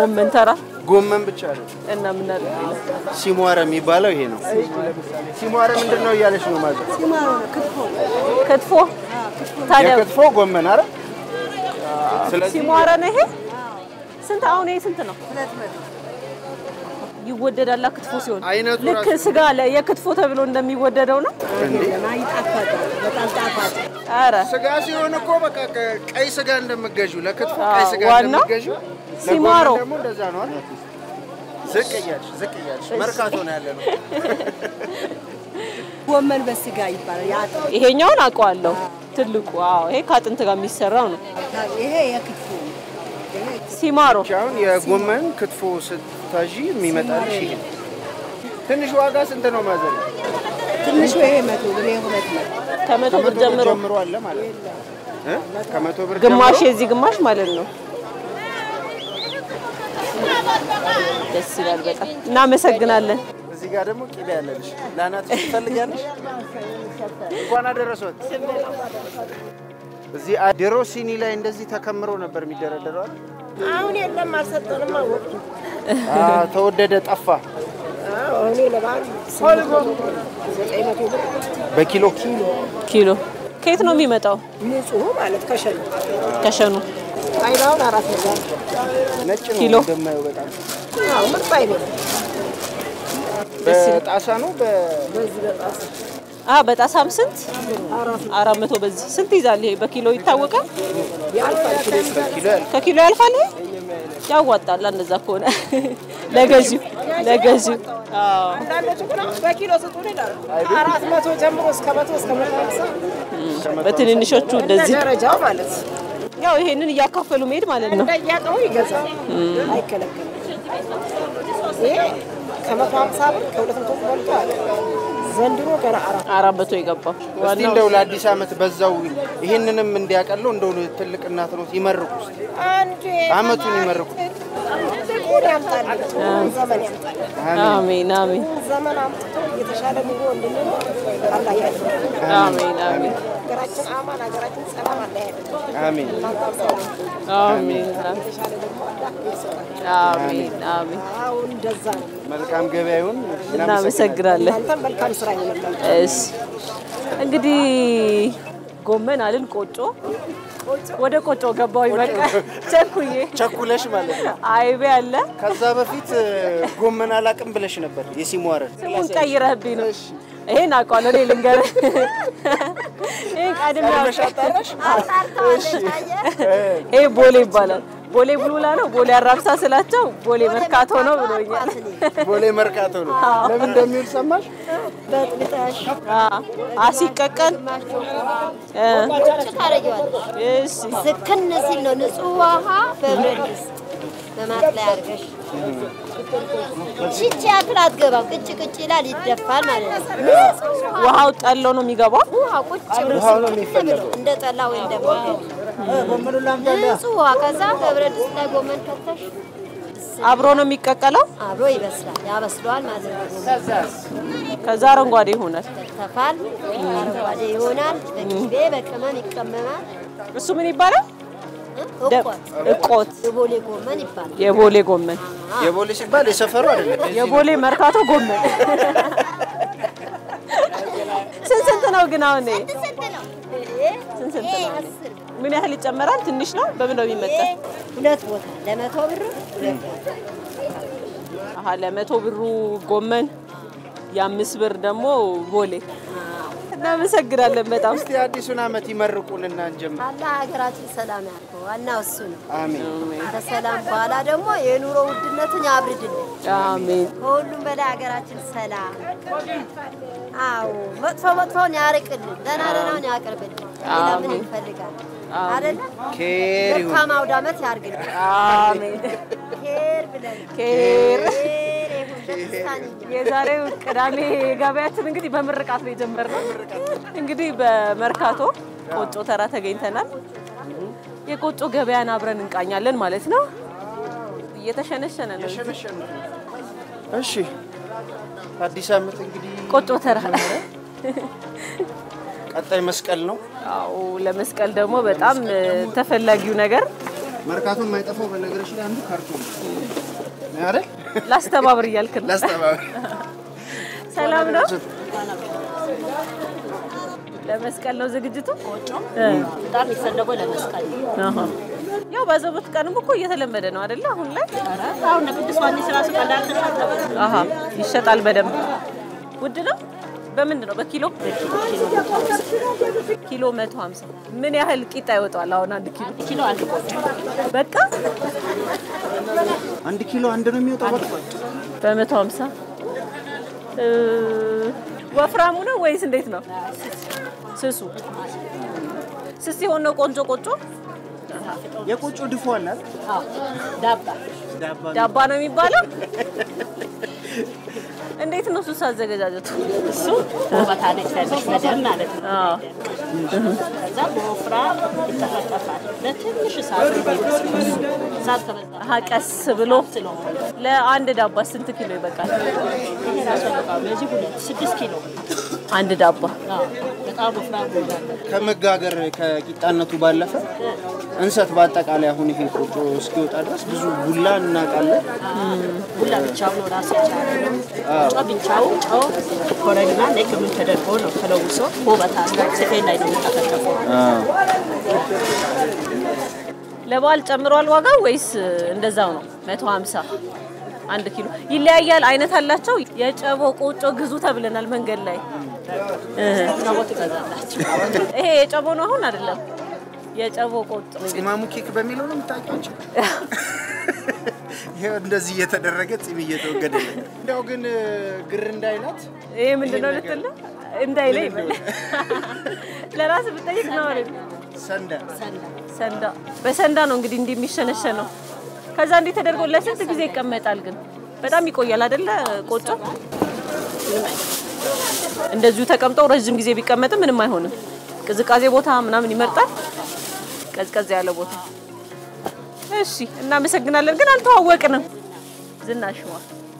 ጎመን ተራ ጎመን ብቻ ነው። እና ምን አለ ሌላ? ሲሟረ የሚባለው ይሄ ነው። ሲሟረ ምንድን ነው እያለች ነው ማለት ክትፎ ታዲያ የክትፎ ጎመን አረ ስለዚህ ሲሟረ ነው ይሄ። ስንት አሁን ይሄ ስንት ነው? ይወደዳላ ክትፎ ሲሆን አይነቱ ልክ ራሱ- ስጋ ላይ የክትፎ ተብሎ እንደሚወደደው ነው። ኧረ ስጋ ሲሆን እኮ በቃ ከ- ቀይ ስጋ እንደምገዡ ለክትፎ አዎ፣ ቀይ ስጋ ዋናው እንደምገዡ ሲማሮ። ለጎመን ደግሞ እንደዛ ነው አይደል? ዝቅ እያልሽ ዝቅ እያልሽ መርካቶ ነው ያለ ነው። ጎመን በስጋ ይባላል። ያጥ ይሄኛውን አውቀዋለሁ። ትልቁ አዎ፣ ይሄ ከአጥንት ጋር የሚሰራው ነው። ይሄ የክትፎ ሲማሮ ብቻ አሁን የጎመን ክትፎ ስታዢ የሚመጣልሽ ይሄ ነው። ትንሽ ዋጋ ስንት ነው ማዘር? ትንሹ ይሄ መቶ ብር ይሄ ሁለት መቶ ከመቶ ብር ከመቶ ብር ጀምሮ ጀምሮ አለ ማለት ነው እ? ከመቶ ብር ግማሽ ጀምሮ የዚህ ግማሽ ማለት ነው። ደስ ይላል በጣም እናመሰግናለን። እዚህ ጋር ደግሞ ቂቤ ያለልሽ ለአናትሽ ትፈልጊያለሽ? እንኳን አደረሶት። እዚህ አ- ድሮ ሲኒ ላይ እንደዚህ ተከምሮ ነበር የሚደረደረው አይደል? አሁን የለም አልሰጠንም። አወጡ አ፣ ተወደደ፣ ጠፋ። እኔ ለበዓል ስምንት መቶ ብር ዘጠኝ መቶ ብር በኪሎ ኪሎ ከየት ነው የሚመጣው? ንጹህ ማለት ከሸነ ከሸኑ አይባውን አራት መቶ ነጭ ነው ኪሎ? እንደማየው በጣም አዎ ምርጥ አይቤ በጣሳ ነው በ በዚህ በጣም አ በጣሳም ስንት? አራት መቶ በዚህ ስንት ይዛል? ይሄ በኪሎ ይታወቃል? ያልፋል ኪሎ ኪሎ ያለ ከኪሎ ያልፋል። ይሄ ያዋጣል። እንደዛ ከሆነ ለገዢው ለገዢው አዎ አንዳንዶቹ ግን አሁን በኪሎ ስጡን ይላሉ። አራት መቶ ጀምሮ እስከ መቶ እስከ መቶ ሀምሳ በትንንሾቹ እንደ እንደዚህ ደረጃው ማለት ያው ይሄንን እያካፈሉ መሄድ ማለት ነው። እንደያቀሙ ይገዛል፣ አይከለከልም። ይሄ ከመቶ ሀምሳ ብር ከሁለት መቶ በልቶ አለ ዘንድሮ ገና አራት አራት መቶ የገባው እስቲ ዋናው እንደው ለአዲስ ዓመት በዛው ይህንንም እንዲያቀለው እንደው ትልቅ እናት ነው ይመርቁ እስቲ አንዴ አመቱን ይመርቁ። ትልቁን ያምጣልን፣ ዘመን ያምጣልን። አሜን አሜን ዘመን አምጥቶ የተሻለ ኑሮ እንድንኖር አላህ ያድርግ። አሜን አሜን ሀገራችን አማን፣ ሀገራችን ሰላም አላህ ያድርግ። አሜን እናንተም ሰላም አሜን የተሻለ ደግሞ አላህ ይስጣል። አሜን አሜን። አሁን እንደዛ ነው። መልካም ገበያ ይሁን። እናመሰግናለን። እናንተም መልካም ስራ ይሆንላችሁ። እሺ እንግዲህ ጎመን አልን ቆጮ ወደ ቆጮ ገባው በቃ ቸኩዬ ቸኩለሽ ማለት ነው። አይቤ አለ ከዛ በፊት ጎመን አላቅም ብለሽ ነበር የሲሟረን ስሙን ቀይረህብኝ ነው። ይሄን አውቀዋለሁ እኔ ልንገርህ። ይሄን ቀድሜ ቀድመሽ አጣራሽ? ይሄ ቦሌ ይባላል። ቦሌ ቡልቡላ ነው። ቦሌ አራብሳ ስላቸው ቦሌ መርካቶ ነው ብሎኛል። ቦሌ መርካቶ ነው። ለምን እንደሚውል ሰማሽ? በጥብጠሽ አሲቀቀል እ እሺ ስክን ሲል ነው ንጹህ ውሃ በብረት ድስት በማጥለያ አድርገሽ ሽቺ ያክል አትገባም። ቅጭ ቅጭ ይላል ይደፋል ማለት ነው። ንጹህ ውሃ ውሃው ጠሎ ነው የሚገባው። ውሃ ቁጭ ብሎ ውሃው ነው የሚፈለገው። እንደ ጠላ ወይ እንደ ንጹህ ውሃ ከዛ በብረት ድስት ላይ ጎመን ከተሽ አብሮ ነው የሚቀቀለው። አብሮ ይበስላል ያበስለዋል ማለት ነው። ከዛ አረንጓዴ ይሆናል። ይከተፋል፣ አረንጓዴ ይሆናል። በቅቤ በቅመም ይቀመማል። እሱ ምን ይባላል? ደ- እቆት እቆት የቦሌ ጎመን ይባላል። የቦሌ ጎመን፣ የቦሌ ሲባል የሰፈሩ አይደለም። የዚህ የቦሌ መርካቶ ጎመን። ስንት ስንት ነው ግን አሁን ይሄ? ስንት ስንት ነው? ምን ያህል ይጨመራል? ትንሽ ነው። በምን ነው የሚመጣ? ሁለት ቦታ ለመቶ ብር ሁለት ቦታ አሀ ለመቶ ብሩ ጎመን የአምስት ብር ደግሞ ቦሌ። እናመሰግናለን በጣም እስቲ አዲሱን ዓመት ይመርቁንና እንጀምር። አላህ ሀገራችን ሰላም ያድርገው። ዋናው እሱ ነው። አሜን። ከሰላም በኋላ ደግሞ የኑሮ ውድነቱን ያብርድልን። አሜን ከሁሉም በላይ ሀገራችን ሰላም። አዎ መጥፎ መጥፎውን ያርቅልን፣ ደህና ደህናውን ያቅርብልን። ሌላ ምን አሜን። እንፈልጋለን? አይደለ? ኬር ይሁን። መልካም አውደ ዓመት ያርግልን። አሜን ኬር ብለን ኬር ኬር ይሁን በደስታን እንጂ የዛሬው ቅዳሜ ገበያችን እንግዲህ በምርቃት ነው የጀመርነው። እንግዲህ በመርካቶ ቆጮ ተራ ተገኝተናል። የቆጮ ገበያን አብረን እንቃኛለን ማለት ነው። እየተሸነሸነ ነው እሺ አዲስ ዓመት እንግዲህ ቆጮ ተራ። ቀጣይ መስቀል ነው። አዎ ለመስቀል ደግሞ በጣም ተፈላጊው ነገር መርካቶ የማይጠፋው በነገሮች ላይ አንዱ ካርቶን ነው አይደል? ላስተባብር እያልክ ነው። ላስተባበር ሰላም ነው። ለመስቀል ነው ዝግጅቱ። እ። በጣም የሚፈለገው ለመስቀል ነው። አሃ። ያው ባዘቦት ቀንም እኮ እየተለመደ ነው አይደለ? አሁን ላይ ኧረ አሁን ቅዱስ ዮሐንስ ራሱ ቀላል ተሻለ አሃ ይሸጣል በደንብ። ውድ ነው። በምንድን ነው? በኪሎ ኪሎ 150 ምን ያህል ቂጣ ይወጣል? አሁን አንድ ኪሎ ኪሎ አንድ ቆጮ በቃ አንድ ኪሎ አንድ ነው የሚወጣው። በቃ በመቶ ሀምሳ እ፣ ወፍራሙ ነው ወይስ እንዴት ነው? ስሱ ስስ ሲሆን ነው ቆንጆ ቆጮ የቆጮ ድፎ አለ አይደል? አዎ ዳባ ዳባ ዳባ ነው የሚባለው። እንዴት ነው ሱስ አዘገጃጀቱ? እሱ ውበት አለ ትንሽ መደብ ማለት ነው። አዎ ከዛ በወፍራም ይጠፈጠፋል። ለትንሽ ሰዓት ሰዓት ከበዛ አሀ ቀስ ብሎ ስለሆነ ለአንድ ዳባ ስንት ኪሎ ይበቃል? ይሄ ራሱ በቃ ለዚህ ሁለት ስድስት ኪሎ አንድ ዳባ አዎ በጣም ወፍራም ነው ያለው። ከመጋገር ከቂጣነቱ ባለፈ እንሰት በአጠቃላይ አሁን ይሄ ቆጮ እስኪወጣ ድረስ ብዙ ቡላ እናውቃለን። ሁላ ብቻው ነው ራሱ የቻለ ነው። ጨው ብቻው ጨው ኮረሪማ ላይ ክምን ተደርጎ ነው ተለውሶ ውበት አለ። ስፌን ላይ ነው የሚጠፈጠፈው። ለበዓል ጨምሯል ዋጋ ወይስ እንደዛው ነው? 150 አንድ ኪሎ ይለያያል። አይነት አላቸው። የጨቦ ቆጮ ግዙ ተብለናል መንገድ ላይ እ። ናቦት ይገዛላቸው ይሄ የጨቦ ነው አሁን አይደለም። የጨቦ ቆጮ ጺማሙ ኬክ በሚለው ነው የምታውቂያቸው? ይሄው እንደዚህ እየተደረገ ጺም እየተወገደ ነው። እንደው ግን ግር እንዳይላት ይሄ ምንድን ነው ልትል ነው? እንዳይለኝ ይበል ለራስ ብጠይቅ ነው አይደል? ሰንዳ ሰንዳ በሰንዳ ነው እንግዲህ እንዲህ የሚሸነሸነው። ከዛ እንዲህ ተደርጎ ለስንት ጊዜ ይቀመጣል? ግን በጣም ይቆያል አይደለ? ቆጮ እንደዚሁ ተቀምጠው ረዥም ጊዜ ቢቀመጥም ምንም አይሆንም። ቅዝቃዜ ቦታ ምናምን ይመርጣል፣ ቀዝቀዝ ያለ ቦታ። እሺ፣ እናመሰግናለን። ግን አልተዋወቅንም። ዝናሽዋ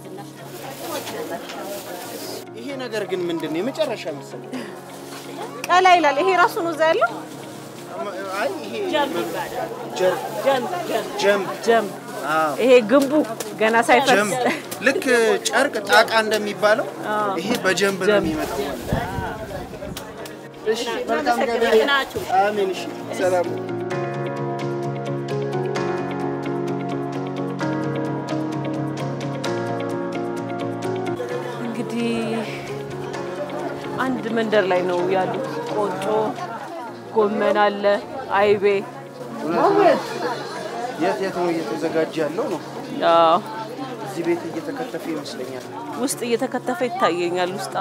ይሄ ነገር ግን ምንድን ነው የመጨረሻ መሰለኝ? ቀላ ይላል። ይሄ ራሱ ነው እዛ ያለው አይ ይሄ ጀር ጀምብ ጀም። አዎ ይሄ ግንቡ ገና ሳይፈርስ ጀምብ ልክ ጨርቅ ጣቃ እንደሚባለው ይሄ በጀንብ ነው የሚመጣው። እሺ መልካም ገበያ ናችሁ። አሜን። እሺ ሰላም እንግዲህ አንድ መንደር ላይ ነው ያሉት። ቆጮ፣ ጎመን አለ፣ አይቤ የት የት ነው እየተዘጋጀ ያለው ነው? አዎ፣ እዚህ ቤት እየተከተፈ ይመስለኛል። ውስጥ እየተከተፈ ይታየኛል። ውስጣ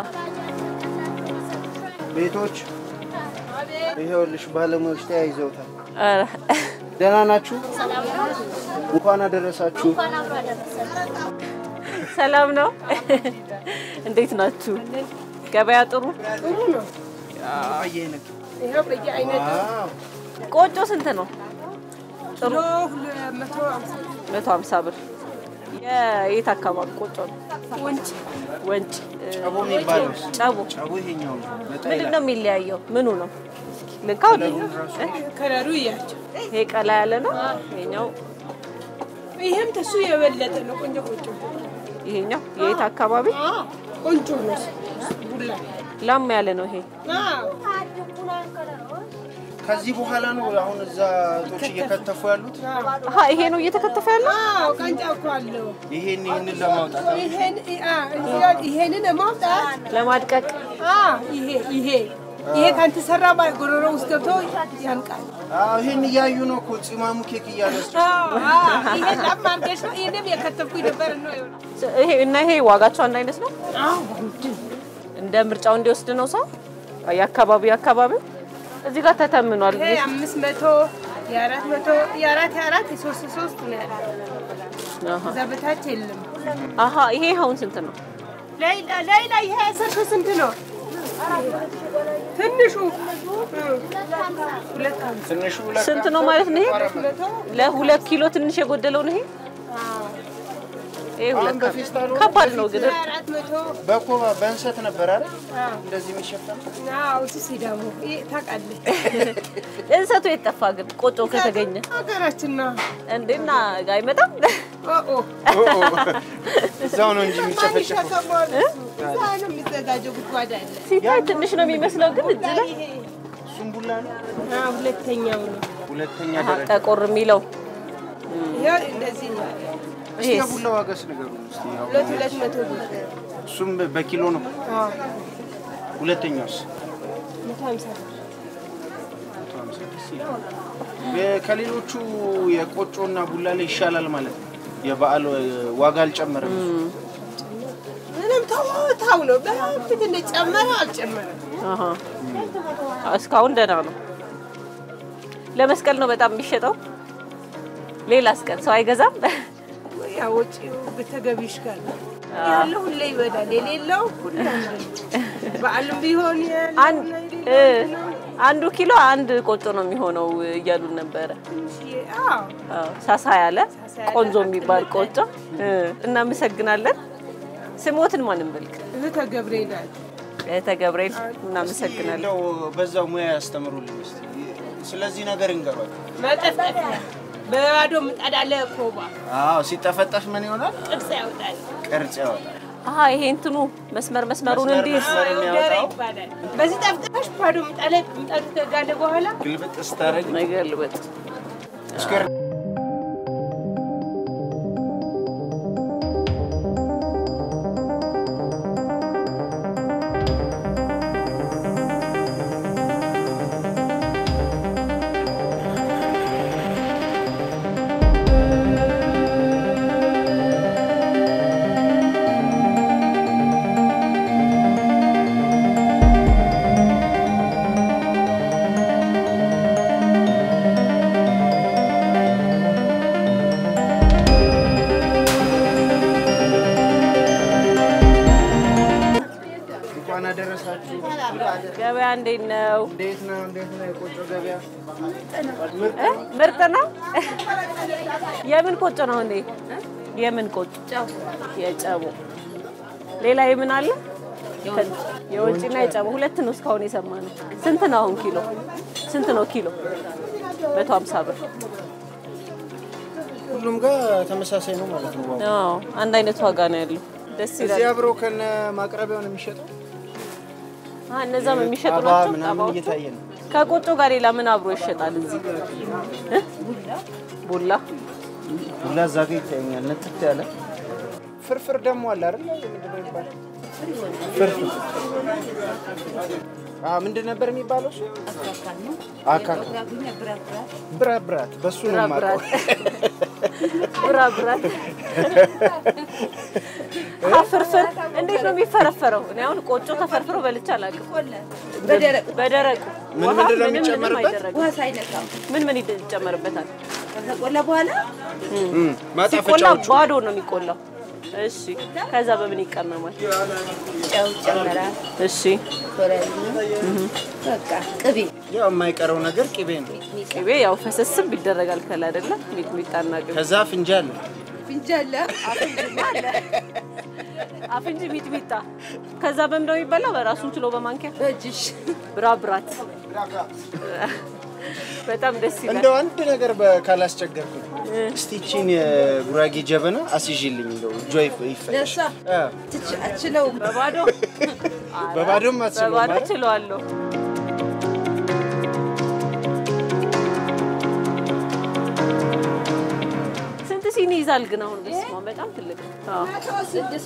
ቤቶች ይኸውልሽ ባለሙያዎች ተያይዘውታል። ኧረ፣ ደህና ናችሁ? እንኳን አደረሳችሁ። ሰላም ነው። እንዴት ናችሁ? ገበያ ጥሩ? በየአይነት ይኸው በየአይነት አዎ። ቆጮ ስንት ነው? ጥሩ ኪሎ መቶ ሃምሳ መቶ ሀምሳ ብር። የየት አካባቢ ቆጮ ነው? ወንጭ ወንጭ እ፣ ጨቦ የሚባለው ጨቦ ጨቦ ይሄኛው ነው። ነጣ ምንድን ይላል። ነው የሚለያየው? ምኑ ነው? ልካው ከለሩ እያቸው ይሄ ቀላ ያለ ነው። ይሄኛው ይህም ተሱ የበለጠ ነው። ቆንጆ ቆንጆ ይሄኛው የየት አካባቢ ቆንጆ ነው። ቡላ ላም ያለ ነው። ይሄ ከዚህ በኋላ ነው አሁን እዛ እህቶች እየከተፉ ያሉት። አሀ ይሄ ነው እየተከተፈ ያለው። ቀንጫ እኮ አለው። ይሄን ይሄንን ለማውጣት ይሄን አ፣ ይሄንን ማውጣት ለማድቀቅ አ፣ ይሄ ይሄ ይሄ ካልተሰራ ባ- ጎሮሮ ውስጥ ገብቶ ያንቃል። አዎ፣ ይሄን እያዩ ነው እኮ ጺማሙ ኬክ እያነሱ አዎ፣ አዎ፣ ይሄ ላም አድርገሽ ነው። ይሄንም የከተፍኩኝ ነበር ነው። ይሄ እና ይሄ ዋጋቸው አንድ አይነት ነው። አዎ፣ እንደ ምርጫው እንዲወስድ ነው ሰው የአካባቢው አካባቢው እዚህ ጋር ተተምኗል። ይሄ አምስት መቶ የአራት መቶ የአራት የአራት የሶስት ሶስት ነው ያለው። አሀ እዛ በታች የለም። አሀ ይሄ አሁን ስንት ነው? ሌላ ሌላ ይሄ ሰርቶ ስንት ነው? ትንሹ ሁለት አምስት ትንሹ ሁለት ስንት ነው ማለት ነው? ይሄ መቶ ለሁለት ኪሎ ትንሽ የጎደለው ነው። ይሄ ይሄ ሁለት በፌስታሉ ከባድ ነው ግን አራት መቶ በኮባ በእንሰት ነበር አይደል እንደዚህ የሚሸፈነው። አዎ እሱ ሲዳሙ ይሄ ታውቃለህ። እንሰቱ የጠፋ ግን ቆጮ ከተገኘ ሀገራችን ነው። እንዴና አይመጣም? ኦ እዛው ነው እንጂ የሚጨፈጨፈው። ሸከሟል። እዛ ነው የሚዘጋጀው። ጉድጓድ አለ። ሲታይ ትንሽ ነው የሚመስለው፣ ግን እጅ ላይ እሱም ቡላ ነው። አዎ፣ ሁለተኛው ነው። ሁለተኛ አሃ፣ ደረጃ። ጠቆር የሚለው ይኸው እንደዚህ ነው። እስቲ ይሄስ? የቡላ ዋጋስ ንገሩን እስቲ። ያው ሁለት ሁለት መቶ ብር። እሱም በኪሎ ነው። አዎ፣ ሁለተኛውስ መቶ ሀምሳ ብር። መቶ ሀምሳ ደስ ይላል። የ- ከሌሎቹ የቆጮና ቡላ ላይ ይሻላል ማለት ነው። የበዓል ዋጋ አልጨመረም። ምንም ተው ተው ነው። በፊት እንደጨመረ አልጨመረም። አሃ። እስካሁን ደህና ነው። ለመስቀል ነው በጣም የሚሸጠው። ሌላስ ቀን ሰው አይገዛም? ያው ወጪው በተገቢሽ ጋር ነው ያለው ሁሌ ይበዳል፣ የሌለው ሁሌ አንድ ነው። በዓልም ቢሆን ያለው አንድ እና እ የሌለው ነው። አንዱ ኪሎ አንድ ቆጮ ነው የሚሆነው እያሉን ነበረ። ትንሽዬ፣ አዎ አዎ፣ ሳሳ ያለ ሳሳ ያለ ቆንጆ የሚባል ቆጮ። እ እናመሰግናለን። ስሞትን ማንም በልክ እህተ ገብርኤል አለ። እህተ ገብርኤል እናመሰግናለን። እንደው በዛው ሙያ ያስተምሩልኝ እስቲ። ስለዚህ ነገር እንገባል። መጠፍጠፊያ በባዶ ምጣድ አለ ኮባ አዎ ሲጠፈጠፍ ምን ይሆናል? ቅርጽ ያወጣል። ቅርጽ ያወጣል። አሀ ይሄ እንትኑ መስመር መስመሩን መስመር እንዲህ መስመር ደረ የሚያወጣው ይባላል። በዚህ ጠፍጥፈሽ ባዶ ምጣድ ላይ ምጣዱ ከጋለ በኋላ ግልብጥ ስታደርግ መገልበጥ እስከር እንኳን አደረሳችሁ። ገበያ እንዴት ነው? እንዴት ነው? እንዴት ነው የቆጮ ገበያ? እ? ምርጥ ነው። የምን ቆጮ ነው እንዴ? የምን ቆጮ? የጨቡ። ሌላ የምን አለ? የወጪና የጨቡ ሁለት ነው እስካሁን የሰማነው። ስንት ነው አሁን ኪሎ? ስንት ነው ኪሎ? መቶ ሀምሳ ብር። ሁሉም ጋር ተመሳሳይ ነው ማለት ነው። ዋጋው። አዎ አንድ አይነት ዋጋ ነው ያለው። ደስ እዚህ ይላል። አብሮ ከነ ማቅረቢያው ነው የሚሸጠው። አዎ እነዛም የሚሸጡ ጣባ ናቸው። ምናምን ጣባዎቹ እየታየ ነው። ከቆጮ ጋር ሌላ ምን አብሮ ይሸጣል እዚህ? እ? ቡላ ሁላ እዛ ጋ ይታየኛል። ነጥት ያለ ፍርፍር ደግሞ አለ አይደል? ምንድን ነው የሚባለው? ፍርፍር አዎ፣ ምንድን ነበር የሚባለው እሱ? አካካ ብራብራት፣ በሱ ነው የማውቀው። ብራት ብራት አዎ፣ ፍርፍር እንዴት ነው የሚፈረፈረው? እኔ አሁን ቆጮ ተፈርፍሮ በልቼ አላውቅም። በደረቁ ምን ውሃ ምንድን ነው ምንም ምንም የሚጨመርበት? አይደረግም። ውሃ ሳይነካው ምን ምን ይጨመርበታል? ከተቆላ በኋላ እም፣ ሲቆላ ማጣፈጫዎቹ ባዶ ነው የሚቆላው። እሺ፣ ከዛ በምን ይቀመማል? ጨው ይጨመራል። እሺ፣ ኮረሪማ በቃ ቅቤ ያው የማይቀረው ነገር ቅቤ ነው። ቅቤ ያው ፈሰስም ይደረጋል ከላይ አይደለ? ሚጥሚጣና ቅቤ ከዛ ፍንጃል ፍንጃለ አፍንጂ ሚጥሚጣ። ከዛ በምን ነው የሚበላው? በራሱን ችሎ በማንኪያ በእጅሽ ብራብራት። በጣም ደስ ይላል። እንደው አንድ ነገር በ- ካላስቸገርኩኝ እስቲ ይቺን የጉራጌ ጀበና አስይዥልኝ። እንደው እጇ ይፈ- ይፈጭ ለእሷ አ፣ ትች- አትችለውም። በባዶ በባዶም አትችለውም በባዶ አይደል? ችለዋለሁ። ስንት ሲኒ ይዛል ግን አሁን? በስመ አብ በጣም ትልቅ ነው። አዎ።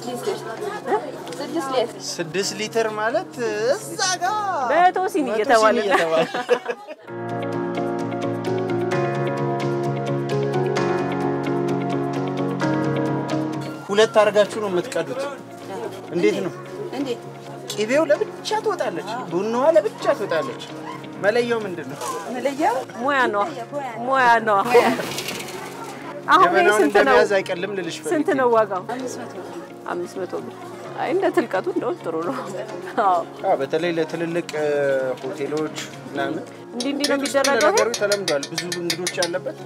ስድስት ሊትር ማለት እዛ ጋ በቶ ሲኒ መቶ እየተባለ ሲኒ እየተባለ ሁለት አድርጋችሁ ነው የምትቀዱት። እንዴት ነው? እንዴት ቅቤው ለብቻ ትወጣለች፣ ቡናዋ ለብቻ ትወጣለች። መለያው ምንድን ነው? መለያው ሙያ ነው ሙያ ነው። አሁን ይሄ ጀበናውን ስንት ነው? እንደመያዝ አይቀልም ልልሽ ፈልጌ ስንት ነው ዋጋው? አምስት መቶ ብር። አይ እንደ ትልቀቱ እንደውም ጥሩ ነው። አዎ አዎ፣ በተለይ ለትልልቅ እ፣ ሆቴሎች ምናምን እንዲህ እንዲህ ነው ቤት ውስጥ የሚደረገው። ለነገሩ ተለምዷል። ብዙ እንግዶች ያለበት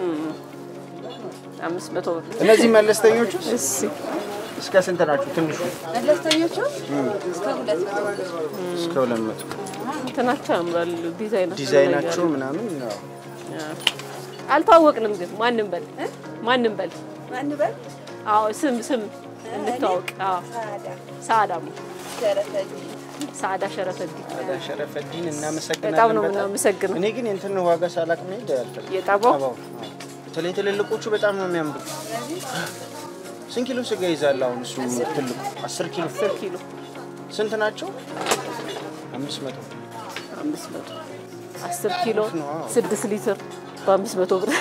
አምስት መቶ ብር። እነዚህ መለስተኞቹ እሺ እስከ ስንት ናቸው? ትንሹ መለስተኞቹ እስከ ሁለት መቶ ብር። እስከ ሁለት መቶ እንትናቸው ያምራል ዲዛይናቸው ዲዛይናቸው ምናምን ያው አልተዋወቅንም ግን ማንም በል ማንም በል ማን በል አዎ ስም ስም እንተዋወቅ አዎ ሳዳሙ ሳዳ ሸረፈዲ አዳ ሸረፈዲን እናመሰግናለን። በጣም ነው የምናመሰግነው። እኔ ግን የእንትን ዋጋ ሳላቅ መሄድ አልፈልግም። የጠባው ጠባው፣ አዎ። በተለይ ትልልቆቹ በጣም ነው የሚያምሩ። ስንት ኪሎ ስጋ ይዛል አሁን እሱ ትልቁ? አስር ኪሎ አስር ኪሎ ስንት ናቸው? አምስት መቶ አምስት መቶ አስር ኪሎ ነው፣ አዎ። ስድስት ሊትር በአምስት መቶ ብር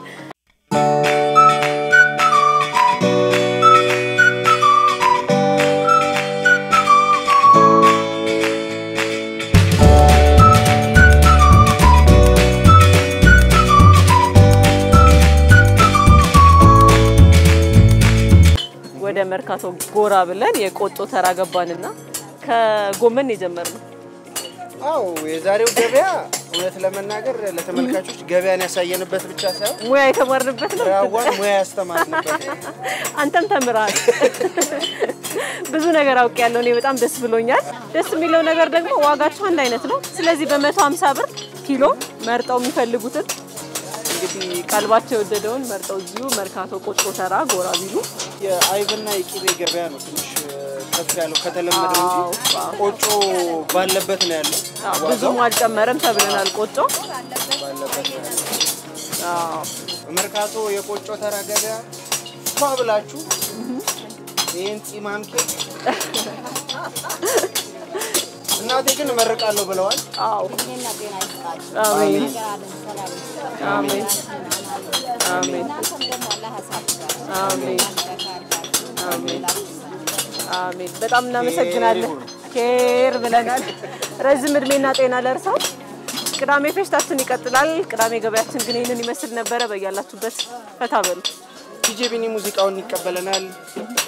ወደ መርካቶ ጎራ ብለን የቆጮ ተራ ገባንና ከጎመን የጀመርነው አዎ የዛሬው ገበያ እውነት ለመናገር ለተመልካቾች ገበያን ያሳየንበት ብቻ ሳይሆን ሙያ የተማርንበት ነው። ራዋን ሙያ ያስተማርንበት አንተም ተምረሃል። ብዙ ነገር አውቄያለሁ። እኔ በጣም ደስ ብሎኛል። ደስ የሚለው ነገር ደግሞ ዋጋቸው አንድ አይነት ነው። ስለዚህ በመቶ ሀምሳ ብር ኪሎ መርጠው የሚፈልጉትን እንግዲህ ቀልባቸው የወደደውን መርጠው እዚሁ መርካቶ ቆጮ ተራ ጎራ ቢሉ የአይብና የቂቤ ገበያ ነው ትንሽ ከፍ ያለው ከተለመደው አዎ፣ እንጂ አዎ። ቆጮ ባለበት ነው ያለው። አዎ፣ ብዙም አልጨመረም ተብለናል። ቆጮ ባለበት ነው ያለው። አዎ፣ መርካቶ የቆጮ ተራ ገበያ ፏ ብላችሁ ይህን ፂማም ኬክ እናቴ ግን እመርቃለሁ ብለዋል። አዎ። እኔና ጤና ይስጣችሁ። አሜን ሀገራለን ሰላም ይስጣችሁ። አሜን አሜን እናንተም ደግሞ አላህ ያሳድጋችሁ። አሜን ያሳድጋችሁ። አሜን አሜን። በጣም እናመሰግናለን። ኬር ብለናል። ረዝም እድሜና ጤና ለእርሰው። ቅዳሜ ፌሽታችን ይቀጥላል። ቅዳሜ ገበያችን ግን ይህንን ይመስል ነበረ። በያላችሁበት ፈታ በሉ። ቲጄ ቢኒ ሙዚቃውን ይቀበለናል።